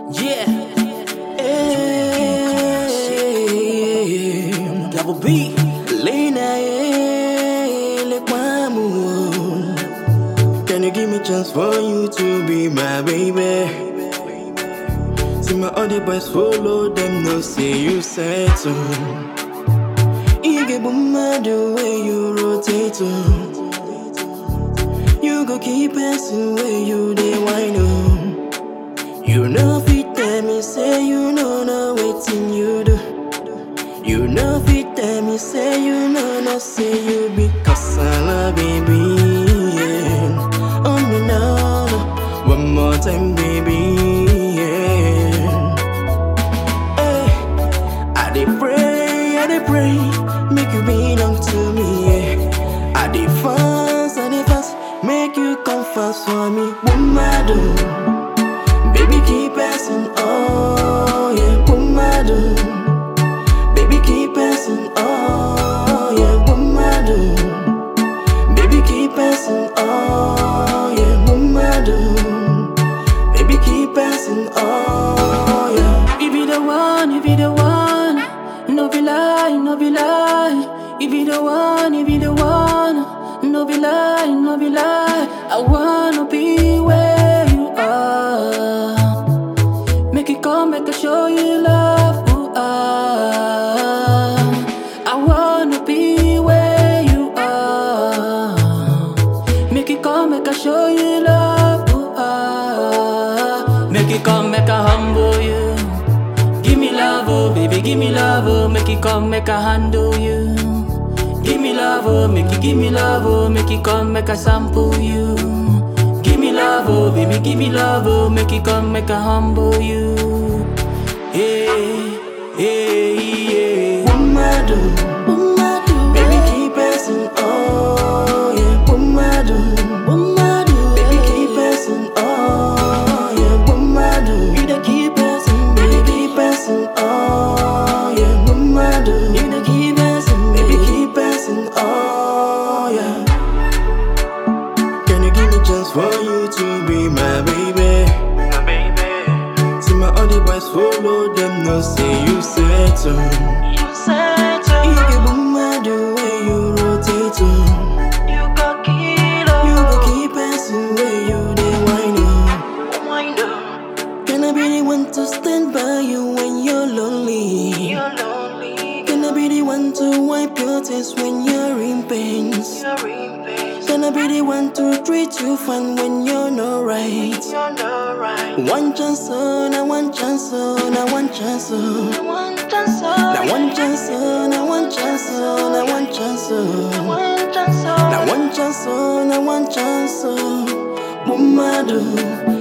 Yeah. Hey, Double B. Lena, eh, like mamu. Can you give me chance for you to be my baby? See my other boys follow them, no say you said so. Ige bumma the way you rotate to. You go keep passing where you they wine on. You know fit tell me say you know no waiting you do. You know fit tell me say you know no say you be kasala baby. Yeah. Oh no no no. One more time baby. Yeah. Hey, I dey pray, I dey pray, make you belong to me. Yeah. I dey fast, I dey fast, make you come fast for me. Woman, baby keep passing, oh yeah, woman, baby keep passing, oh yeah, woman, baby keep passing, oh yeah, woman. Baby, keep passing, oh yeah. If you the one, if you the one, no be lie, no be lie. If you the one, if you the one, no be lie, no be lie. I wanna be where you are. Make it come, make it show you love. Ooh, ah. I wanna be where you are. Make it come, make I show you love. Ooh, ah. Make it come, make I humble you. Give me love, oh baby, give me love, oh Make it come, make I handle you Give me love, oh, make it give me love, oh Make it come, make I sample you Give me love, oh baby, give me love, oh Make it come, make I humble you Hey, hey, yeah Woman, baby, keep passing, oh yeah, woman, baby, keep passing, oh yeah, woman, you the keep passing, baby, keep passing, oh yeah, woman, you the keep passing, baby, keep passing, oh yeah. Can you give me chance for you to be my baby? My baby. See my other boys follow them, no say you said so. You said so, Ige bumma the way you rotate to. you got kilo You go keep passing where you they whine on. Wind up, Can I be the one to stand by you when you're lonely? you're lonely Can I be the one to wipe your tears when you're in pain? You're in pain, Can I be the one to treat you fine when you're not right? you're not right One chance, oh, now one chance, oh, now one chance, oh. One chance, Now one chance, oh, now one chance, oh, now one chance, oh. one chance, Now one chance, oh, now one chance, oh. Woman,